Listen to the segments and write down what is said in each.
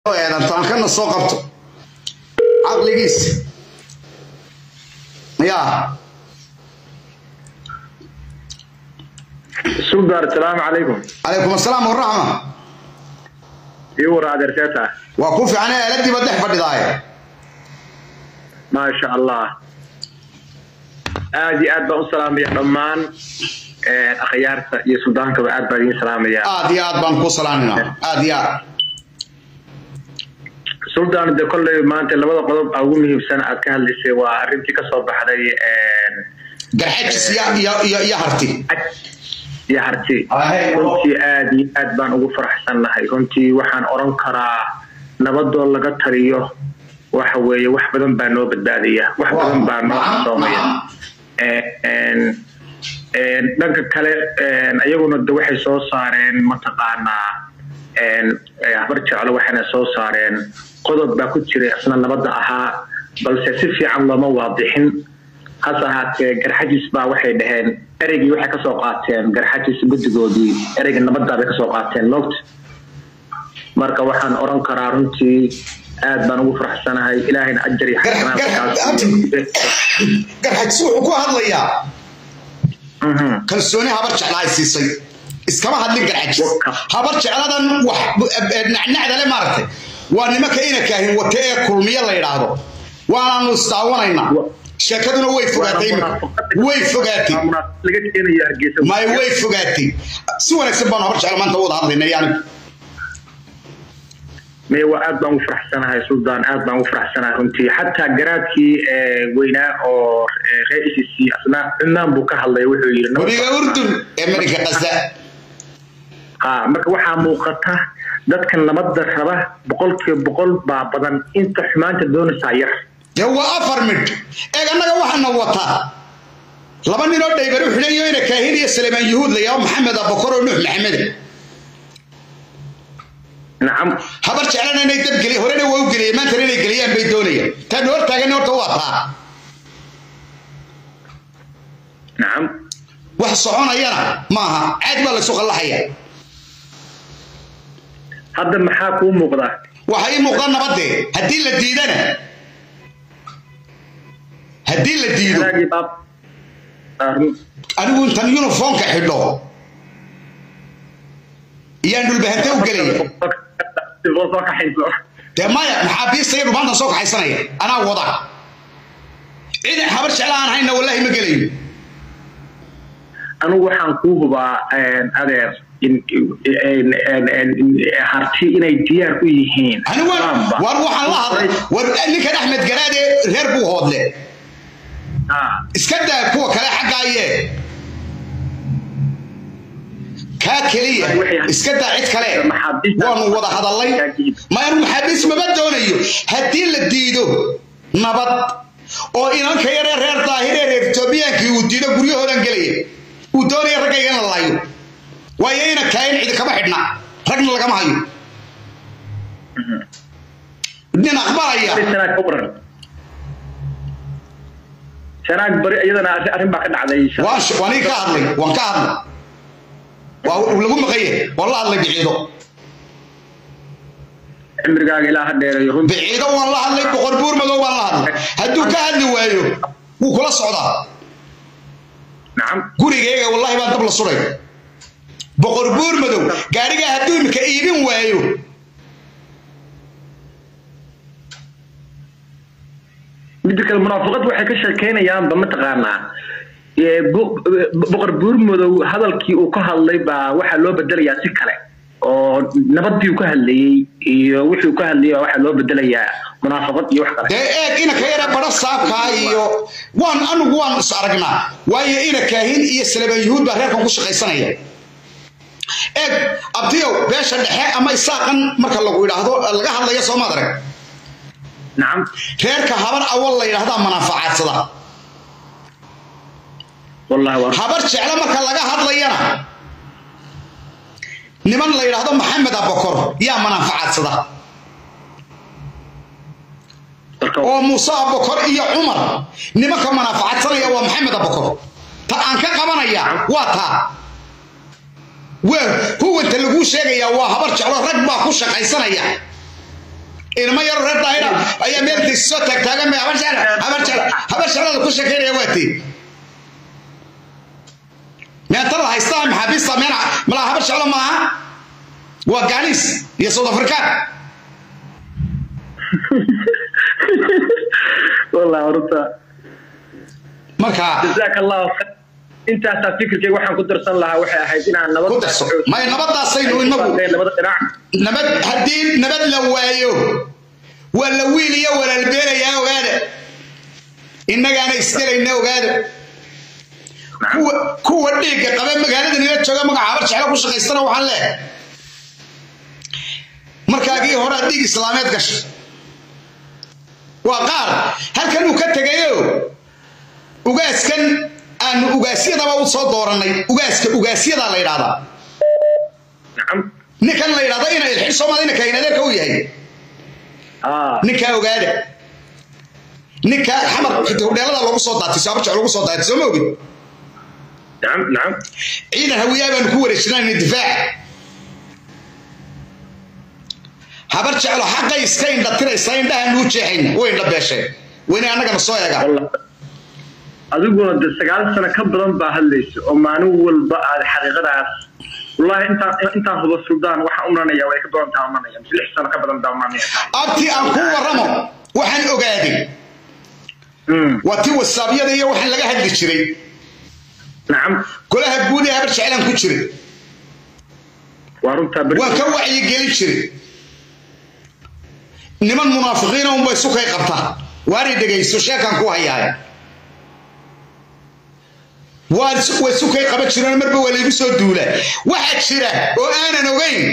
tankana soo qabto caqligiisa ya suldar asalaamu calaykum calaykum asalaam waraxma ii war adeerkeeta waa ku fiican aaladiiba dhex fadhidaaye maasha allah aad iyo aad baan u salaamaya dhammaan akhyaarta iyo suldaankaba aad baan idiin salaamaya aad iyo aad baan ku salaamina aad iyo aad suldaan de kolley maanta labada qodob aa ugu muhiimsan aad ka hadlaysay waa arrintii kasoo baxday garxajis iyo harti iyo harti runtii aad iyo aad baan ugu faraxsannahay runtii waxaan oran karaa nabadoo laga taliyo waxa weeye wax badan baa noo badbaadaya wax badan baa noo xasoomaya dhanka kale iyaguna de waxay soo saareen mataqaanaa habar jeclo waxayna soo saareen qodob baa ku jiray isna nabadda ahaa balse si fiican looma waadixin hase ahaatee garxajis baa waxay dhaheen ereygii waxay kasoo qaateen garxajis guddigoodii ereyga nabaddaa bay kasoo qaateen moogta marka waxaan oran karaa runtii aad baan ugu faraxsanahay ilaahayna ajar iyo garxajis wuxuu ku hadlayaa kalsooni habar jecla ay siisay iskama hadlin garxajis habar jecladan wax nacnacdale maaragtay waa nimanka ina kaahin wate ee kulmiye la yidhaahdo waanaanu isdaawanaynaa sheekaduna way fogaatay way fogaatay may way fogaatay si wanaagsan baanu habar jecla maanta wada hadlayna yani may waa aad baan ugu faraxsanahay suldaan aad baan ugu faraxsanahay runtii xataa garaadkii weynaa oo reer e c c asna cunaan buu ka hadlay wuxuu yidhi webiga urdun ee marinka qasa ha marka waxaa muuqata dadka nabadda raba boqolkiiba boqol baa badan inta xumaanta doonaysaa yar dee waa afar midh eeg annaga waxaana wataa laba ninoo dhaybar u xidhayo ina kaahin iyo saleemaan yuhuud la yaabo maxamed abakor oo nuux maxamede nacam habar jeclana inay dabgeli horena waa u geliyeen maantana inay geliyaan bay doonayaan taan hor taagan horta waa taa nacam wax soconayana maaha caadi baa laysu qallaxaya hadda maxaa kuu muuqda waxa ii muuqda nabadee haddii la diidana haddii la diido anigu intan uniformka xidho iyaan dhulbahante u gelaya dee maya maxaabiista iyo dhumaantan soo kaxaysanaya anaa wada ciidan habar jecla aan hayna wallahi ma gelayo anigu waxaan kuu hubaa adeer harti inay diyaar u yihiin war waxaan la hadlay war ninkan axmed garaade reer buu hoodle iska daa kuwa kale xaggaaye kaa keliya iska daa cid kale waanu wada hadallay ma anu maxaabiis maba doonayo haddii la diido nabad oo inanka yaree reer daahiree reer etoobiyaankii uu diido guryahoodan gelaya uu doonaya raggayga in la laayo waayo ina kaayin cidi kama xidhna ragna lagama hayo nin aqbalaya shanaag bari iyadana arrin baa ka dhacday waan ka hadlay waan ka hadlay waa lagu maqaye waan la hadlay biciido cimrigaaga ilaa ha dheereeyo runtii biciido waan la hadlay boqor buur madow waan la hadlay hadduu ka hadli waayo wuu kula socdaa nacam gurigayga wallahi baan dab la suray boqor buur madow gaarigaa hadduu imika iibin waayo midda kale munaafiqad waxay ka sheekeynayaanba mataqaanaa boqor buurmadow hadalkii uu ka hadlay baa waxaa loo bedelayaa si kale oo nabadii uu ka hadlayey iyo wixii uu ka hadlayay baa waxaa loo bedelayaa munaafiqad iyo wax kale dee eeg ina ka yara badho saabkaa iyo waan anigu waan is aragnaa waayo ina kaahin iyo salebaan yuhuud baa reerkan ku shaqaysanaya eeg abtiyow beesha dhexe ama isaaqan marka lagu idhaahdo laga hadlaya soomaad arag nacam reerka habar awal la yidhahdaa manaafacadsada wallahi waa habar jeclo marka laga hadlayana niman la yidhaahdo maxamed abakor yaa manaafacadsada oo muuse abakor iyo cumar nimanka manaafacadsanaya waa maxamed abakor ta aan ka qabanaya waa taa huwanta laguu sheegayaa waa habar jeclo rag baa ku shaqaysanaya ilmo yaro reer daahira ayaa meel taysi soo taagtaagan may habar jecla habar jecla habar jeclada ku sheekaynaya waa tii meetada haystaa maxaabiista meel malaa habar jeclo maaha waa gaaniis iyo south african والله horta marka jazaak allahu khayr intaasaa fikirkayga waxaan ku darsan lahaa waxay ahayd inaan nabad ku darso may nabadaasaynu inagu labada dhinac nabad haddii nabad la waayo waa la wiil iyo walaalbeelayaa ogaada innagaana isgelayna ogaada kuwa kuwa dhiigga qaba magaalada nila jooga magaca habar jeclo ku shaqaystana waxaan leehay markaagii horaa dhiig islaameed gashay waa qaar halkan uu ka tegayo ugaaskan aanu ugaasyadaba u soo doorannay ugaaska ugaasyadaa la yidhahdaa nacam ninkan la yidhahdo ina ilxin soomaali ninka inadeerka u yahay ah ninkaa ogaada ninka xamar hudheelada loogu soo daatay saaba jec loogu soo daatay soo ma ogid nacam nacam ciidan hawiyaa baanu ku wareejinayna difaac habar jeclo xaqay iska indhatiraysa indhahaanu u jeexayna way indha beesheen wayna annagana soo eegaan والله adiguna de sagaal sano ka badan baa hadlaysa oo maalin walba aad xaqiiqadaas wallahi intaan intaan huba suldaan waxaan umanaya way ka badan tahay umanaya mise lix sano ka badan baa umanaya abtii aan kuu warramo waxaan ogaaday waa tii wasaabyada iyo waxaan laga hadli jiray nacam golaha guud ee habar jeclaan ku jiray waa runtaa beri waan ka wacyigelin jiray niman munaafiqiina unbay sukay qabtaa waanay dhegayso sheekaan ku hayaay waa way sukay qaban jireen marba waa laygu soo duula waxaa jira oo aanan ogayn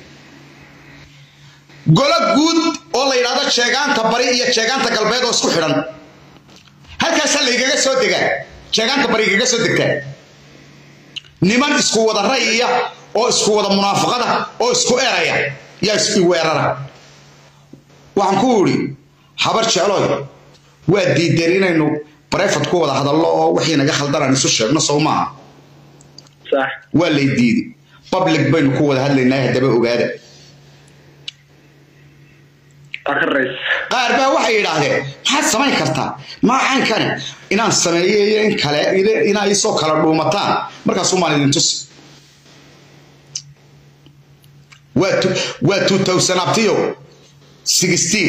golo guud oo la yidhahdo jeegaanta bari iyo jeegaanta galbeed oo isku xidhan halkaasaa laygaga soo degaa jeegaanta bari igaga soo degtaa niman isku wada rayiya oo isku wada munaafaqada oo isku eraya yaa isweerara waxaan ku idhi habar jecloy waa diideen inaynu barefad ku wada hadallo oo wixii naga khaldanaan isu sheegno sow maaha sax waa lay diiday public baynu ku wada hadlaynaa haddaba ogaada akarays qaar baa waxay yidhaahdeen maxaad samayn kartaa maacaankani inaan sameeyo iyo in kale inaa isoo kala dhuumataan markaasuu maan idin tusi waa tu- waa two thousand abtiyo sixteen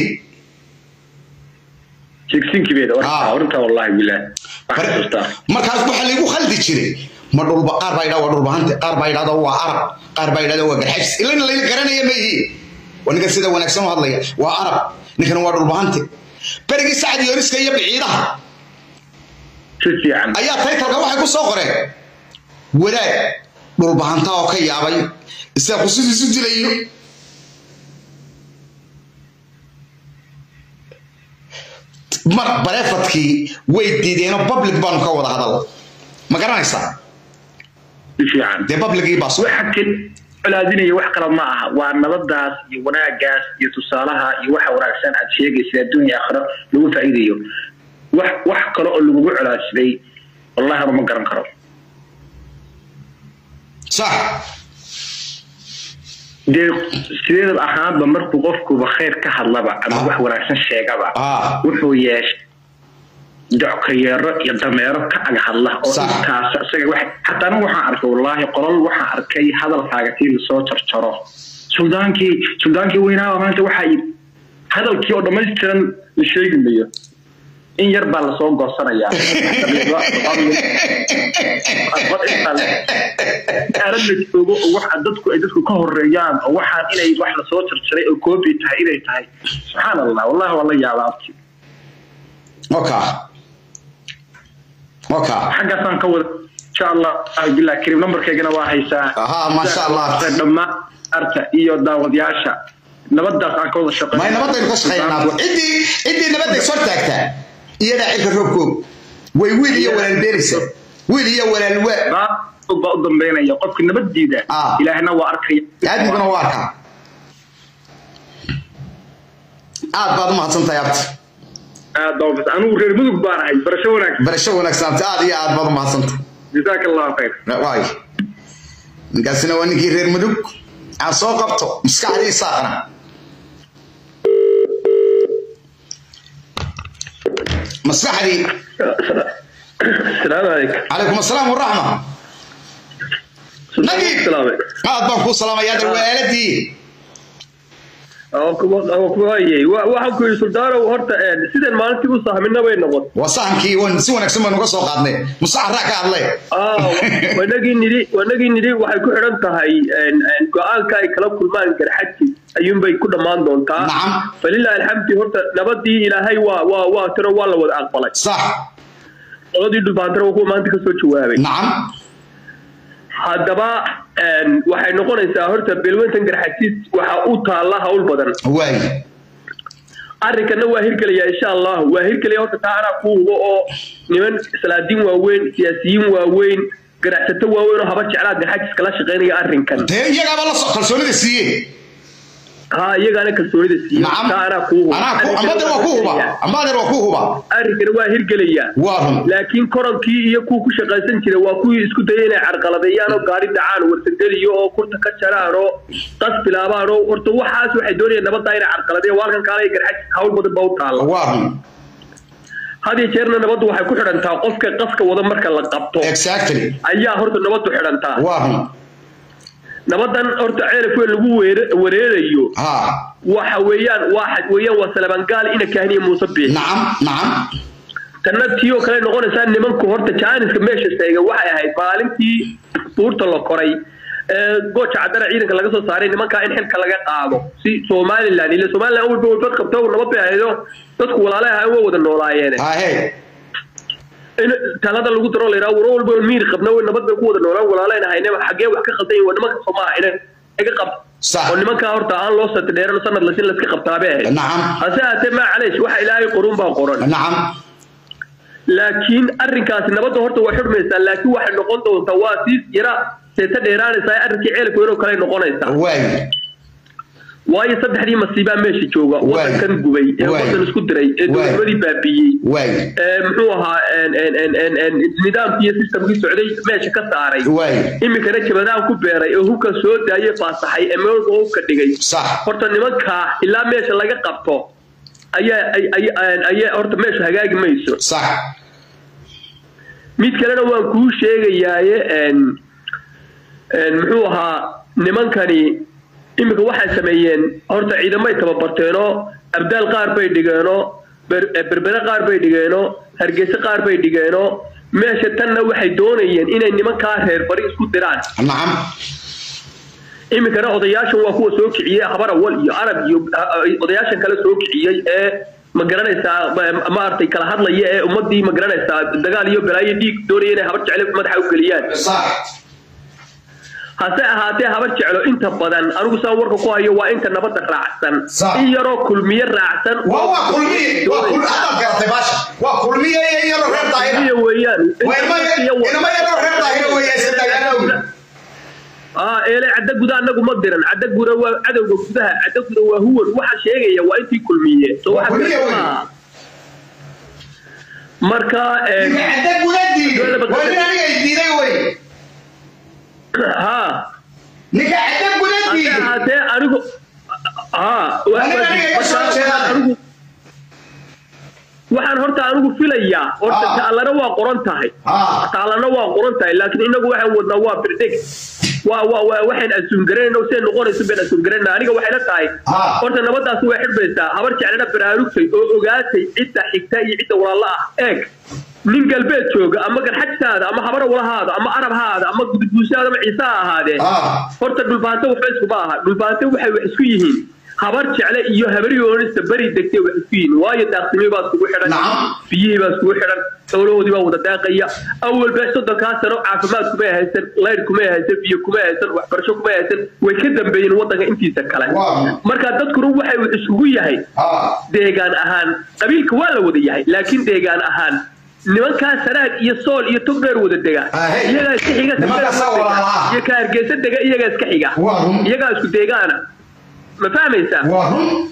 jigsinkibeeda Ah. warta warta wallahi bilaah waxaan xasuustaa markaas waxaa laygu khaldi jiray ma dhulba qaar baa yidhahda waa dhulbahante qaar baa yidhahda waa arab qaar baa yidhahda waa garxajis ilana layla garanaya ma yihiin waa ninkan sida wanaagsan u hadlaya waa arab ninkan waa dhulbahante berigii sacad yooriska iyo biciidaha si fiican ayaa taytalka waxay ku soo qoreen wadaad dhulbahanta oo ka yaabay isaga qusidiisu dilayo mar bareefadkii way diideenoo public baanu ka wada hadal ma garanaysaa si fiican dee publicii baa soo waxa kale colaadinaya wax kale ma aha waa nabadaas iyo wanaagaas iyo tusaalaha iyo waxa wanaagsan aad sheegaysa adduun iyo aakhiro lagu faa'iidayo wax wax kale oo lagugu colaadsaday wallahi anu ma garan karo sax dee sideedaba ahaanba markuu qofkuba khayr ka hadlaba ama Ah. wax wanaagsan sheegaba Ah. wuxuu yeeshay dockayeero iyo dameero ka ag hadla oo Sax. intaas isaga wax xataa anigu waxaan arkay wallaahi qolal waxaan arkay hadalkaaga tii lasoo jarjaro suldaankii suldaankii weynaaba maanta waxaa yidhi hadalkii oo dhammaystiran la sheegi mayo in yar baa lasoo goosanayaa aalad la joogo oo waxa dadku ay dadku ka horeeyaan oo waxaan inay wax lasoo jarjaray oo koobi tahay inay tahay subxaan allah wallahi waa la yaabaa abti oka oka xaggaasaan ka wada insha allah bilah kariim nambarkeygana waa haysaa Aha, masha Allah. dhammaan arta iyo daawadayaasha nabadaas aan ka wada shaqeyn may nabadaynu ka shaqaynaa ciddii ciddii nabadday soo taagtaa iyadaa cilka roobkoog way wiil iyo walaal beenaysa wiil iyo walaal waa baa u dambeynaya qofka nabadiida Ah. ilaahna waa arkaya aadmiguna waa arkaa aad baad u mahadsantahay abti aad baa u- anigu reer mudug baan ahay barasho wanaagsan barasho wanaagsan abti aad iyo aad baad u mahadsantahay jazaaka allahu khayr waay ninkaasina waa ninkii reer mudug aan soo qabto maskaxdii saaqna maskaxdii السلام عليكم calaykum asalaam waraxma nagiib aad baan kuu salaamayaa dar waaladii waxaan ku yidhi suldaanow horta sidan maalintii u sahmina bay noqon waa sahamkii wan si wanaagsan baynu ka soo qaadnay musacaraa ka hadlay wanagii nidhi wanagii nidhi waxay ku xidhan tahay go-aanka ay kala kulmaan garxadki ayuunbay ku dhammaan doontaa nacam falilahi alxamdi horta nabadii ilaahay waa waa waa tiro waa la wada aqbalay sax qoladii dhubaantana waa kuwa maanta kasoo jawaabay nacam haddaba waxay noqonaysaa horta beelweyntan garxajiis waxa u taalla hawl badan waay arrinkana waa hirgelaya insha allah waa hirgelaya horta taa anaa ku hubo oo niman salaadiin waaweyn siyaasiyiin waaweyn ganacsato waaweyn oo haba jeclaa garxajiis kala shaqaynaya arrinkan dee iyagaaba la soo kalsoonida siiye ha iyagaana kalsoonida siiye nacam taa anaa ku hubo anaa ku amadeer waa ku huba amadeer waa ku huba arrinkana waa hirgelaya waa run laakiin koronkii iyo kuwa ku shaqaysan jira waa kuwii isku daya inay carqaladeeyaan oo gaari dhacaan warsangeliyo oo kurta ka jaraan oo qas bilaabaan oo horta waxaas waxay doonayaan nabadda inay carqaladeeyaan waa halkan kaale garxajis hawl badan baa u taalla waa run had iyo jeerna nabaddu waxay ku xidhantaa qofka qaska wada marka la qabto exactly ayaa horta nabaddu xidhantaa waa run nabadan horta ceelaf weyn lagu weere- wareerayo ha waxa weeyaan waa xaj weeyaan waa salabangaal ina kahniya muuse biix nacam nacam tanna tii oo kale noqonaysaa nimanku horta jaaniska meesha sheegay waxay ahayd maalintii buurta la koray ee gooja cadana ciidanka laga soo saaray nimankaa in xilka laga qaado si somalilan ile somalilan walba walbad qabto nabad bay ahaydo dadku walaale ahaan waa wada noolaayeen ha he in talada lagu daro la yidhaha waro walba miir qabna way nabad bay ku wada noolaan walaaleen ahayne xaggee wax ka qaldan yihin waa nimanka soomaaha ina iga qab sax oo nimankaa horta aan loo sati dheeran sanad lasin laska qabtaabay ahayd nacam hase haatee maa caleesh waxa ilaahay qorun baa qoran nacam laakiin arrinkaasi nabadda horta waa xidhmaysaa laakiin waxay noqon doontaa waa sii yara seeta dheeraanaysaa arrinkii ceelka weyn oo kale noqonaysaa waay waayo saddexdii masiibaa meesha jooga Waay. wadankan gubay ee Waay. wadan isku diray ee Waay. dowladnimadii baabiiyey waay ee muxuu ahaa en- en- en- en- en- nidaamkii iyo systemkii socday meesha ka saaray waay iminkana jabadaan ku beeray ee hubka soo daayay faasaxay ee meelba hubka dhigay sax horta nimankaa ilaa meesha laga qabto ayaa ay- ay- ayaa horta meesha hagaagi mayso sax mid kalena waan kuu sheegayaaye en en muxuu ahaa nimankani iminka waxay sameeyeen horta ciidamay tababarteenoo abdaal qaar bay dhigeenoo ber- berbere qaar bay dhigeenoo hargeysa qaar bay dhigeenoo meesha tanna waxay doonayeen inay nimankaa reer bari isku diraan nacam iminkana odayaashan waa kuwa soo kiciyey habar awal iyo arab iyo odayaashan kale soo kiciyey ee ma garanaysaa ma- maaragtay kala hadlaya ee ummadii ma garanaysaa dagaal iyo balaayo dhiig doonaya inay habar jecle madaxa u geliyaan sax hase ahaatee habar jeclo inta badan anigu saan warka ku hayo waa inta nabadda raacsan Sax. in yaroo kulmiye raacsan waa waa kulmiye waa kul hadaad garatay baasha waa kulmiye iyo yaro reer daahira kulmiye weeyaan waa ilma inama yaro reer daahira weeye iska dagaalowi aa eele cadda guda anagu ma diran cadda guda waa cadowga gudaha cadda guda waa huwan waxa sheegaya waa intii kulmiye so Waa waxa kulmiye kale wey. maaha. marka eh, ninka cadda guda diiday waa nin aniga i diiday wey ha ninka cadda guda hase diiday ahaatee anigu ha Aniga aniga iga soo jeedaan. anigu waxaan horta anigu filayaa horta Ah. taalana waa qoran tahay Ah. taalana waa qoran tahay laakiin inagu waxaan wadnaa waa predict waa waa waa waxaan assume garanayna siday noqonayso baan assume garanayna aniga waxay la tahay Ah. horta nabadaasi way xidhmaysaa habar jeclana baraarugtay oo ogaatay cidda xigta iyo cidda walaala ah eeg nin galbeed jooga ama garxajsaada ama habar walahaada ama arab haada ama gudguushaada ama ciise ha ahaadee ah horta dhulbaante waxba iskuma aha dhulbaante waxay wax isku yihiin habar jecle iyo habaryoonista beri degtay wax isku yihiin waayo daaqsimii baa iskugu xidhan Nacam. biyihii baa iskugu xidhan xoolahoodii baa wada daaqaya awalba soddonkaa sano caafimaad kumay haysan layr kumay haysan biyo kumay haysan waxbarasho kumay haysan way ka dambeeyeen wadanka intiisa kale Waa. marka dadkuna waxay wax isugu yahay ah deegaan ahaan qabiilka waa la wada yahay laakiin deegaan ahaan nimankaa sanaag iyo sool iyo togdheer wada dega Ah, hey. iyagaa iska xiga Nimankaas Togdheer waa walaala ah. iyo ka hargeysa dega iyagaa iska xiga Waa run. iyagaa isku deegaana ma fahmaysaa waa run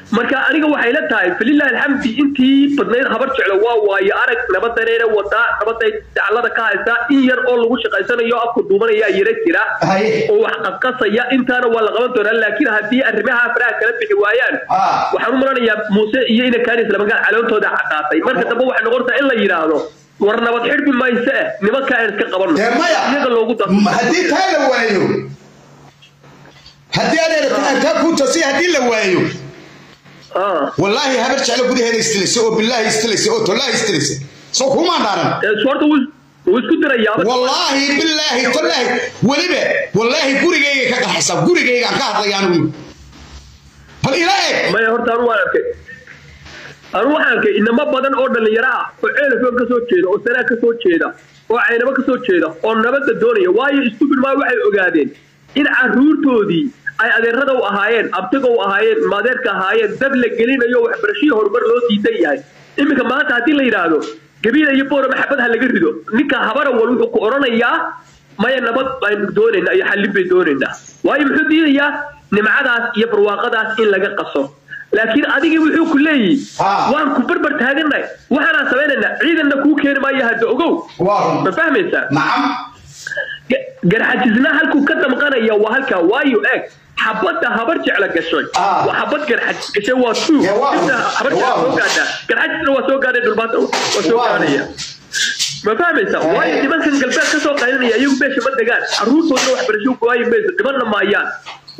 marka aniga waxay la tahay falilahi alxamdi intii badnayd habar jeclo waa waayo arag nabadanayna wadaa nabaday daclada ka haysaa in yar oo lagu shaqaysanayo afka duubanaya yara jira oo wax qasqasaya intaana waa la qaban doonaa laakiin haddii arrimaha faraha kala bixi waayaan waxaan u malanayaa muuse iyo ina kaanis labagaan caloontooda caddaatay marka dambe waxay noqonaysaa in la yidhaahdo war nabad xidhbi mayse eh nimanka aan iska qabanno iyaga loogu daro haddii taa la waayo haddii adeer taa ku tasi haddii la waayo wallaahi habar jeclo gudaheeda istilaysa oo billaahi istilaysa oo tollaahi istilaysa soo kumaan dhaaran horta wuu isku dirayaa wallaahi billaahi tollaahi weliba wallaahi gurigayga ka qaxaysaa gurigaygaan ka hadlaya anigu bal ila eeg maya horta anu waan arkay anu waxaan arkay inamo badan oo dhallinyaro ah oo ceelafon ka soo jeeda oo sanaa ka soo jeeda oo caynabo ka soo jeeda oo nabadda doonaya waayo stupid maa waxay ogaadeen in caruurtoodii ay adeerada u ahaayeen abtiga u ahaayeen maadeerka ahaayeen dab la gelinayo waxbarashihii horumar loo diidan yahay iminka maanta haddii la yidhaahdo gabiila iyo boora maxabad ha laga rido ninka habara wal wuxuu ku odhanayaa maya nabad baynu doonaynaa iyo xallin bay doonaynaa waayo muxuu diidayaa nimcadaas iyo barwaaqadaas in laga qaso laakiin adigii wuxuu ku leeyihi waan ku barbar taagannahay waxaanaan samaynaynaa ciidanna kuu keeni maayo hadda ogow ma fahmaysaa garxajisna halkuu ka damqanaya waa halkaa waayo eeg xabadda habar jecla gashay waa xabad garxajis gashay waa tuug habar jecla soo gaadhaa garxajisna waa soo gaadhay dhulbaanta waa soo gaadhaya ma fahmaysa waayo nimankan galbeed ka soo qaylinaya iyagu meesha ma degaan caruurtoodna waxbarasho waayi mayso dhibanna maayaan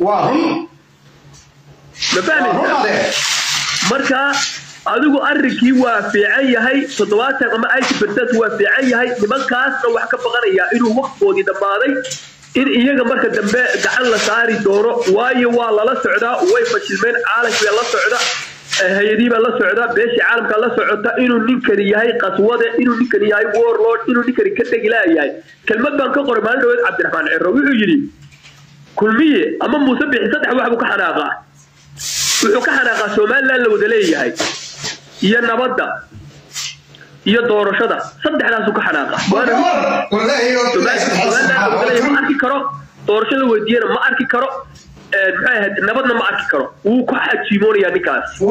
ma fahmaysa marka adigu arrinkii waa fiican yahay toddobaatan ama eighty percent waa fiican yahay nimankaasna wax ka baqanayaa inuu waqtigoodii dhammaaday in iyaga marka dambe gacan la saari doono waayo waa lala socdaa way fashilmeen caalamkiibaa la socda hay-adiibaa la socda beeshii caalamka la socota inuu ninkani yahay qaswade inuu ninkani yahay warlord inuu ninkani ka tegi laayahay kelmad baan ka qoray maalin dhaweed cabdiraxmaan ciro wuxuu yidhi kulmiye ama muuse bixi saddex wax buu ka xanaaqaa wuxuu ka xanaaqaa somaliland la wada leeyahay iyo nabadda iyo doorashada saddexdaasuu ka xanaaqa ma arki karo doorashada weydiiyana ma arki karo maxay ahayd nabadna ma arki karo wuu ku xajiimoonaya ninkaas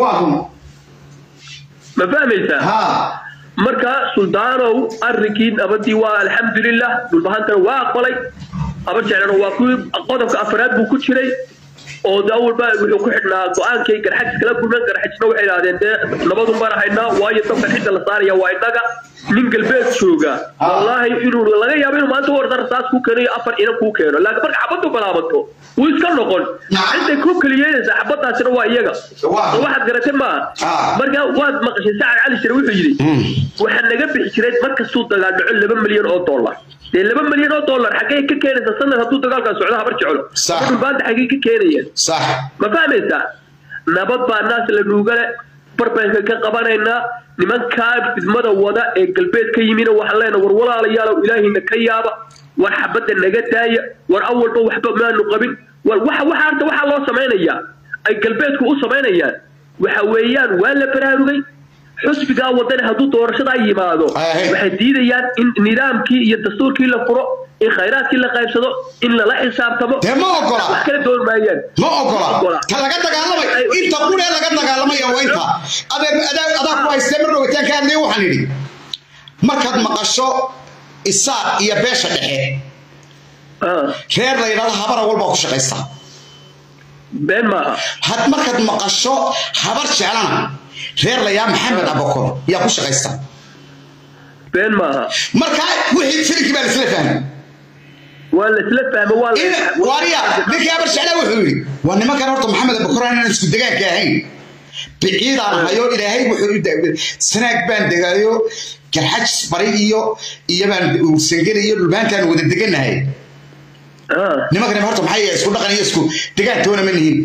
ma fahmaysaa marka suldaanow arrinkii nabadii waa alxamdulilah dhulbahantana waa aqbalay habar jeclana waa kuwii qodobka afraad buu ku jiray oo de awalba wuxuu ku xidhnaa go-aankay garxajis kala gurnan garxajisna waxay idhahdeen dee nabadun baan haynaa waayo dabkan cidda la saaraya waa innaga nin galbeed jooga wallaahi inuu laga yaabo inuu maanta warda rasaas kuu keeno afar inan kuu keeno laakiin marka xabaddu balaabato wuu iska noqon cidday ku keliyeynaysa xabadaasina waa iyaga waxaad garatay maaha marka waad maqashay sacad cali shire wuxuu yidhi waxaa naga bixi jiray markastuu dagaal dhaco laba milyan oo dollar dee laba milyan oo dollar xaggee ka keenaysa sanad hadduu dagaalkaa socdo habar jeclo dhulbaanta xaggee ka keenayaan ma fahmaysaa nabad baa naas la nuugale barbaanka ka qabanaynaa nimankaa fidmada wada ee galbeed ka yimina waxaan leenahay war walaalayaalow ilaahayna ka yaaba war xabadda naga daaya war awalba waxba maanu qabin war waxa waxa harta waxaa loo samaynayaa ay galbeedku u samaynayaan waxa weeyaan waa la baraarugay xusbigaa wadani hadduu doorashadaa yimaado waxay diidayaan in nidaamkii iyo dastuurkii la furo in khayraadkii la qaybsado in lala xisaabtamo dee ma ogola wax kala doon maayaan ma ogola ta laga dagaalamay inta quree laga dagaalamaya waa inta adee adaa adaa ku haystee mar dhowtaan ka hadlaya waxaan idhi markaad maqasho isaaq iyo beesha dhexe reer la yidhahdo habara walbaa ku shaqaysta been maaha had markaad maqasho habar jeclana reer layaa maxamed abakor yaa ku shaqaysta been maaha marka wixii filimkii baa laisla fahmay waa laisla fahma waa waariya ninkii habar jeclaa wuxuu yidhi waa nimankan horta maxamed abakor inaan isku degaanka ahayn biciidaan hayo ilaahay wuxuu sanaag baan degaayo garxajis bari iyo iyobaan sangeli iyo dhulbaantaan wada deganahay nimankan horta maxay isku dhaqan iyo isku degaantoona ma nihin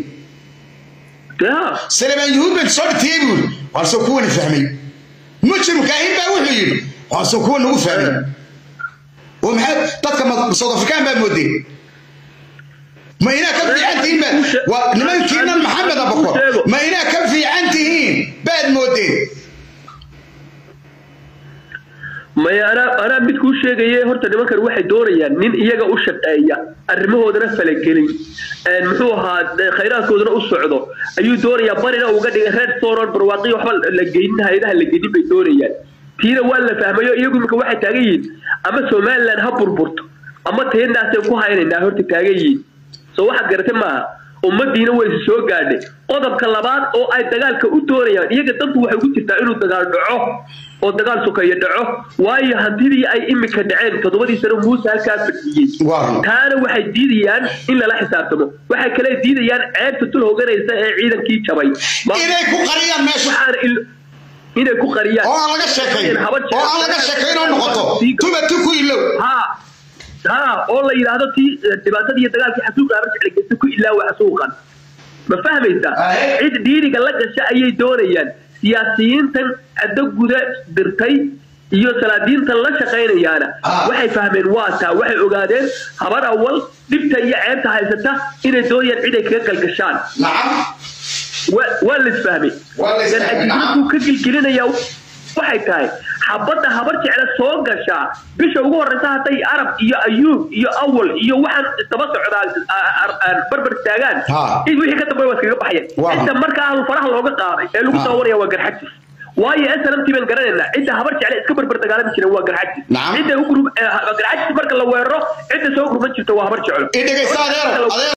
سليمان يهود بن صار تيبول وارسو كون فهمي مجرم كاهين با وحو يدي وارسو كون نو فهمي ومحل تدك صوت افريكان با مودي ما هنا كم في عنتين با ونمان كينا محمد ابو بكر ما هنا كم في عنتين بعد مودي maya anaa anaa mid kuu sheegaye horta nimankan waxay doonayaan nin iyaga u shaqeeya arrimahoodana falagelin muxuu ahaa khayraadkoodana u socdo ayuu doonayaa barina uga dhigay reer soron barwaaqi waxba la geynin hay-adaha la geynin bay doonayaan tiina waa la fahmayo iyagu imika waxay taagan yihiin ama somaliland ha burburto ama teenaasay ku haynaynaa horta taagan yihiin soo waxaad garatay maaha ummadiina way is soo gaadhay qodobka labaad oo ay dagaalka u doonayaan iyaga dantu waxay ugu jirtaa inuu dagaal dhaco oo dagaal sokeeyo dhaco waayo hantidii ay imika dhaceen toddobadii sano muuse halkaa fadhiyey taana waxay diidayaan in lala xisaabtamo waxay kale diidayaan ceebta tul hoganaysa ee ciidankii jabay inay ku qariyaan meesha inay ku qariyaan oo aan laga sheekayn oo aan laga sheekayn oo noqoto tuba tuku ilow ha ha oo la yidhaahdo tii dhibaatadii iyo dagaalkii xasuuqa habar jecla geysta ku ilaawa xasuuqan ma fahmaysaa cid dhiiriga la gasha ayay doonayaan siyaasiyiintan caddo guda dirtay iyo salaadiintan la shaqaynayaana waxay fahmeen waa taa waxay ogaadeen habar awal dhibta iyo ceebta haysata inay doonayaan cid ay kaga galgashaan waa la isfahmay ganacsigu ka gilgelinaya waxay tahay xabadda habar jecla soo gashaa bisha ugu horeysa hadday arab iyo ayuub iyo awal iyo waxaan daba socdaa barbar taagaan wixii ka dambeya waa iskaga baxayeen cidda markaa ahlu faraha looga qaaday ee lagu daawanaya waa garxajis waayo slmt baan garanaynaa cidda habar jecle iska barbar dagaalami jireen waa garxajis cidda garxajis marka la weeraro cidda soo gurman jirta waa habar jeclo